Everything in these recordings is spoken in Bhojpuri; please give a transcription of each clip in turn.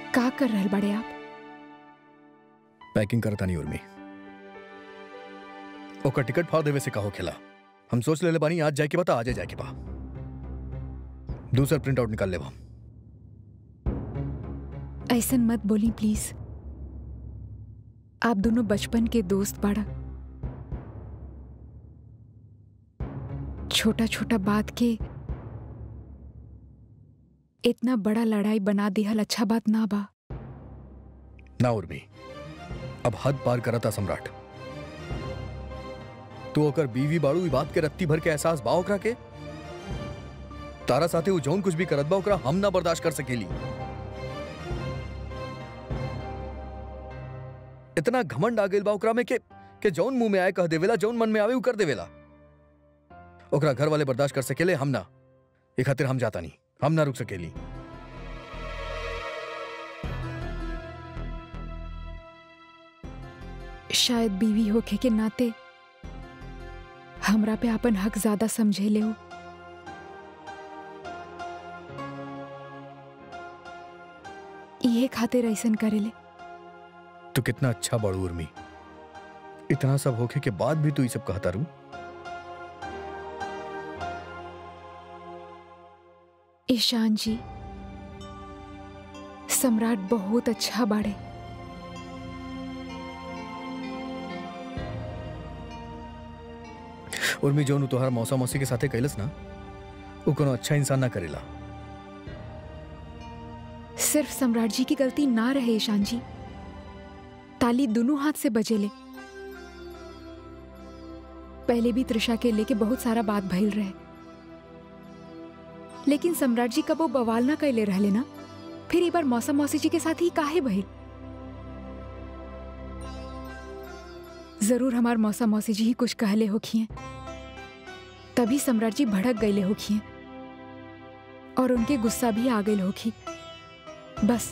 का कर रहल बड़े आप पैकिंग करता नहीं उर्मी ओकर टिकट फाड़ देवे से कहो खेला हम सोच ले बानी आज जाए के बता आज जाए के बा दूसरा प्रिंट आउट निकाल लेबा ऐसन मत बोली प्लीज आप दोनों बचपन के दोस्त बाड़ा छोटा छोटा बात के इतना बड़ा लड़ाई बना दिहल अच्छा बात ना बा ना उर्मी अब हद पार करता सम्राट तू ओकर बीवी बाड़ू ई बात के रत्ती भर के एहसास बा ओकरा के तारा साथे उ जौन कुछ भी करत बा ओकरा हम ना बर्दाश्त कर सकेली इतना घमंड आ गइल बा ओकरा में के के जौन मुंह में आए कह देवेला जौन मन में आवे उ कर देवेला ओकरा घर वाले बर्दाश्त कर सकेले हम ना ए खातिर हम जाता नहीं हम ना रुक सकेली शायद बीवी होखे के नाते हमरा पे अपन हक ज्यादा समझे ले हो ये खातिर ऐसन करेले तू कितना अच्छा बड़ू उर्मी इतना सब होके के बाद भी तू ये सब कहता रू ईशान जी सम्राट बहुत अच्छा बाड़े उर्मी जोन तोहर मौसा मौसी के साथे कैलस ना वो कोनो अच्छा इंसान ना करेला सिर्फ सम्राट जी की गलती ना रहे ईशान जी ताली दोनों हाथ से बजेले पहले भी त्रिषा के लेके बहुत सारा बात भइल रहे लेकिन सम्राट जी कबो बवाल ना कैले रहले ना फिर एक बार मौसम मौसी जी के साथ ही काहे भइल जरूर हमार मौसा मौसी जी ही कुछ कहले होखिए तभी सम्राट जी भड़क गईले होखिए और उनके गुस्सा भी आ गई होखी बस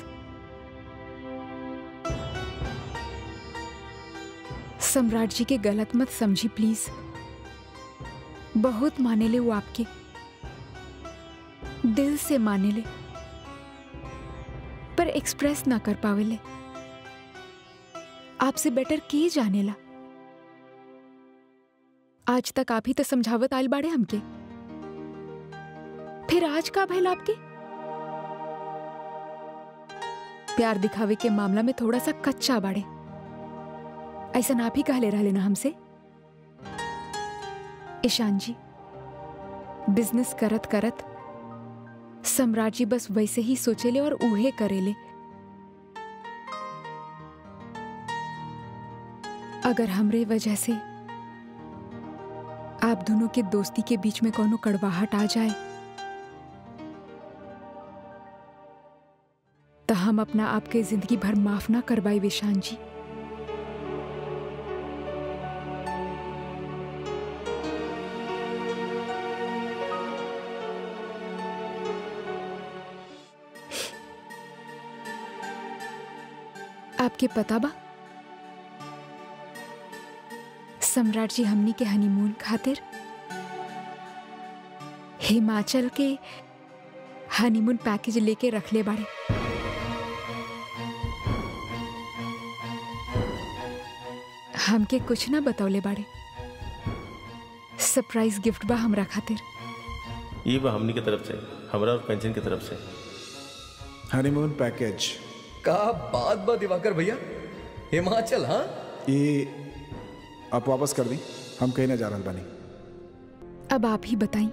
सम्राट जी के गलत मत समझी प्लीज बहुत माने ले वो आपके दिल से माने ले पर एक्सप्रेस ना कर पावेले आपसे बेटर के जानेला आज तक आप ही तो समझावत आयल बाड़े हमके फिर आज का भैल आपके प्यार दिखावे के मामला में थोड़ा सा कच्चा बाड़े ऐसा आप ही कहले रहले ना हमसे ईशान जी बिजनेस करत करत सम्राट जी बस वैसे ही सोचेले और उहे करेले अगर हमरे वजह से आप दोनों के दोस्ती के बीच में कोनो कड़वाहट आ जाए तो हम अपना आपके जिंदगी भर माफ ना करवाई विशान जी आपके पता बा सम्राट जी हमनी के हनीमून खातिर हिमाचल के हनीमून पैकेज लेके रखले बाड़े हमके कुछ ना बतौले बाड़े सरप्राइज गिफ्ट बा हमरा खातिर ये बा हमनी के तरफ से हमरा और पेंशन की तरफ से हनीमून पैकेज का बात बा दिवाकर भैया हिमाचल हाँ ये आप वापस कर दी हम कहीं ना जा रहल बानी अब आप ही बताई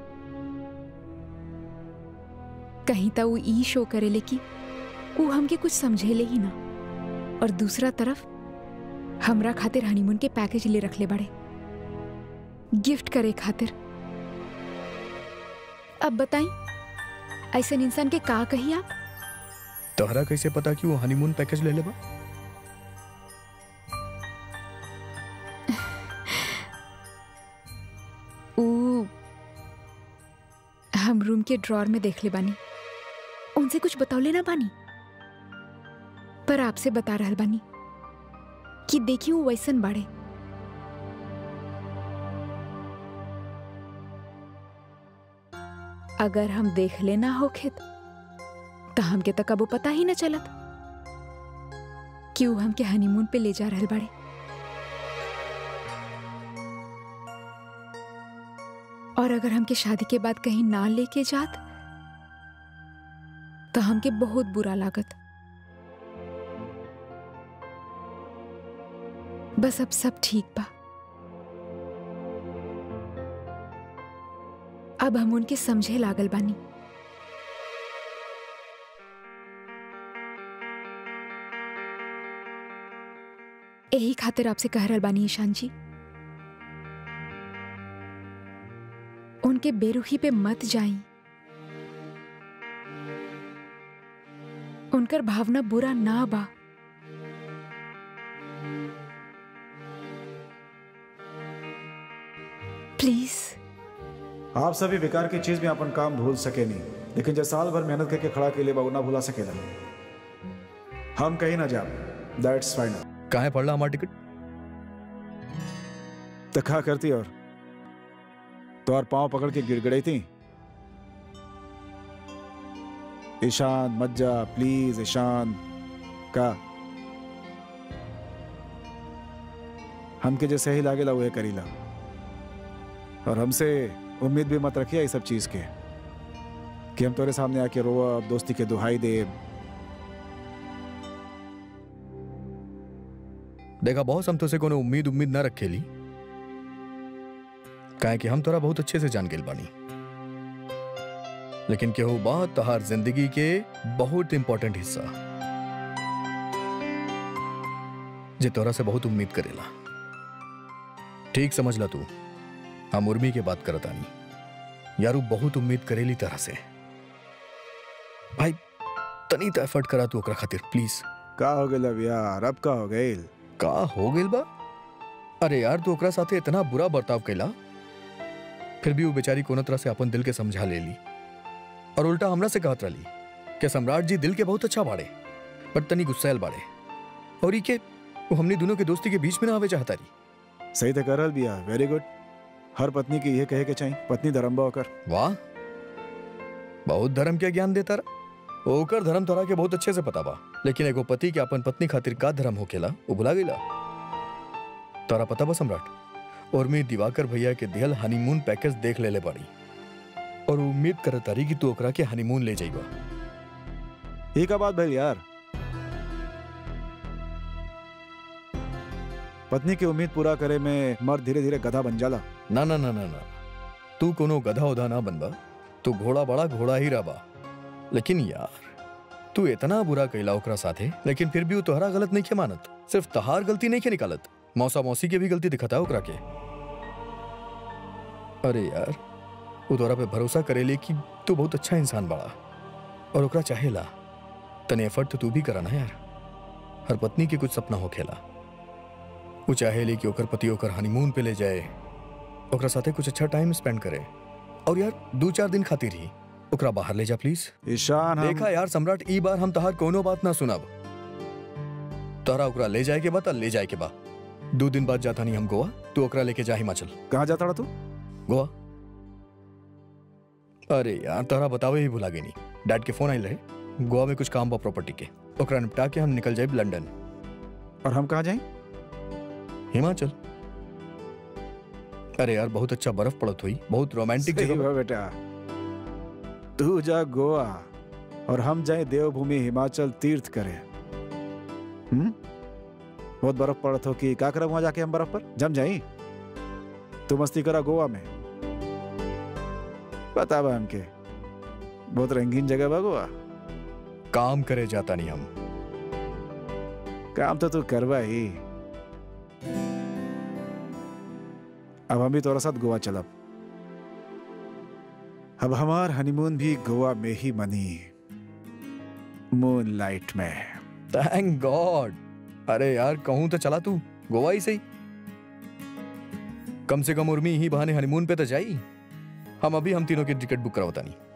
कहीं तो वो ई शो करेले कि वो हमके कुछ समझेले ही ना और दूसरा तरफ हमरा खातिर हनीमून के पैकेज ले रखले बड़े गिफ्ट करे खातिर अब बताई ऐसा इंसान के का कही आप तोहरा कैसे पता कि वो हनीमून पैकेज ले लेबा ऊ हम रूम के ड्रॉर में देख ले बानी उनसे कुछ बतौले ना बानी पर आपसे बता रहल बानी कि देखी वो वैसन बाड़े अगर हम देख लेना होखे तो हमके तो कबो पता ही न चलत कि ऊ हमके हनीमून पे ले जा रहल बाड़े और अगर हमके शादी के बाद कहीं ना लेके जात तो हमके बहुत बुरा लागत बस अब सब ठीक बा अब हम उनके समझे लागल बानी यही खातिर आपसे कह रहल बानी ईशान जी उनके बेरुखी पे मत जाई उनकर भावना बुरा ना बा प्लीज आप सभी बेकार की चीज में अपन काम भूल सके नहीं लेकिन जब साल भर मेहनत करके खड़ा के लिए बाबू ना भुला सकेला हम कहीं ना जाए दैट्स फाइनल काहे पड़ला हमारा टिकट तो क्या करती और तो और पाँव पकड़ के गिड़गिड़ाई थी ईशान मत जा प्लीज ईशान का हमके जैसे ही लागेला वह करीला और हमसे उम्मीद भी मत रखिए इस सब चीज के कि हम तोरे सामने आके रोआ दोस्ती के दुहाई दे देखा बहुत हम तुझसे कोनो उम्मीद उम्मीद ना रखेली काहे कि हम तोरा बहुत अच्छे से जान गेल बानी लेकिन केहू बात तहार जिंदगी के बहुत इंपॉर्टेंट हिस्सा जे तोरा से बहुत उम्मीद करेला ठीक समझ ला तू हम उर्मी के बात करत आनी यारू बहुत उम्मीद करेली तरह से भाई तनी तो एफर्ट करा तू ओकरा खातिर प्लीज का हो गए अब यार अब का हो गए का हो गेल बा अरे यार तू ओकरा साथे इतना बुरा बर्ताव कैला फिर भी वो बेचारी कोनो तरह से अपन दिल के समझा ले ली और उल्टा हमरा से कहत रही कि सम्राट जी दिल के बहुत अच्छा बाड़े पर तनी गुस्सैल बाड़े और ई के वो हमनी दोनों के दोस्ती के बीच में ना आवे चाहता रही सही तो कर रहल बिया वेरी गुड हर पत्नी की ये कहे के चाहिए पत्नी धर्म बा होकर वाह बहुत धर्म के ज्ञान देता रहा ओकर धर्म तोरा के बहुत अच्छे से पता बा लेकिन एगो पति के अपन पत्नी खातिर का धर्म होकेला वो भुला गईला तोरा पता बा सम्राट और मैं दिवाकर भैया के दिहल हनीमून पैकेज देख लेले बाड़ी और उम्मीद करत तारी कि तू ओकरा के हनीमून ले जाइबा ये का बात भैल यार पत्नी की उम्मीद पूरा करे में मर्द धीरे धीरे गधा बन जाला ना ना ना ना ना तू कोनो गधा उधा ना बनबा तू घोड़ा बड़ा घोड़ा ही रहा लेकिन यार तू इतना बुरा कैला ओकरा साथे लेकिन फिर भी वो तोहरा गलत नहीं के मानत सिर्फ तहार गलती नहीं के निकालत मौसा मौसी के भी गलती दिखता ओकरा के अरे यार वो तोरा पे भरोसा करेले कि तू बहुत अच्छा इंसान बड़ा और ओकरा चाहेला तने एफर्ट तो तू भी करा ना यार हर पत्नी के कुछ सपना हो खेला वो चाहेली कि ओकर पति ओकर हनीमून पे ले जाए ओकरा साथे कुछ अच्छा टाइम स्पेंड करे और यार दो चार दिन खातिर ही ओकरा बाहर ले जा प्लीज ईशान हम देखा यार सम्राट ई बार हम तहार कोनो बात ना सुनब तोहरा ओकरा ले जाए के बा त ले जाए के बा दो दिन बाद जाता नहीं हम गोवा तू ओकरा लेके जा हिमाचल कहाँ जाता रहा तू गोवा अरे यार तोहरा बतावे ही भुला गई नहीं डैड के फोन आइल रहे गोवा में कुछ काम बा प्रॉपर्टी के ओकरा निपटा के हम निकल जाए लंदन और हम कहाँ जाए हिमाचल अरे यार बहुत अच्छा बर्फ पड़त हुई बहुत रोमांटिक सही जगह बा। बा बेटा तू जा गोवा और हम जाए देवभूमि हिमाचल तीर्थ करे हम्म बहुत बर्फ पड़त हो कि का करब वहां जाके हम बर्फ पर जम जाई तू मस्ती करा गोवा में बता बा हमके बहुत रंगीन जगह बा गोवा काम करे जाता नहीं हम काम तो तू करवा ही अब हम भी तोरा साथ गोवा चलब अब हमार हनीमून भी गोवा में ही मनी मून लाइट में थैंक गॉड अरे यार कहूं तो चला तू गोवा ही सही कम से कम उर्मी ही बहाने हनीमून पे तो जाई हम अभी हम तीनों की टिकट बुक करावता नहीं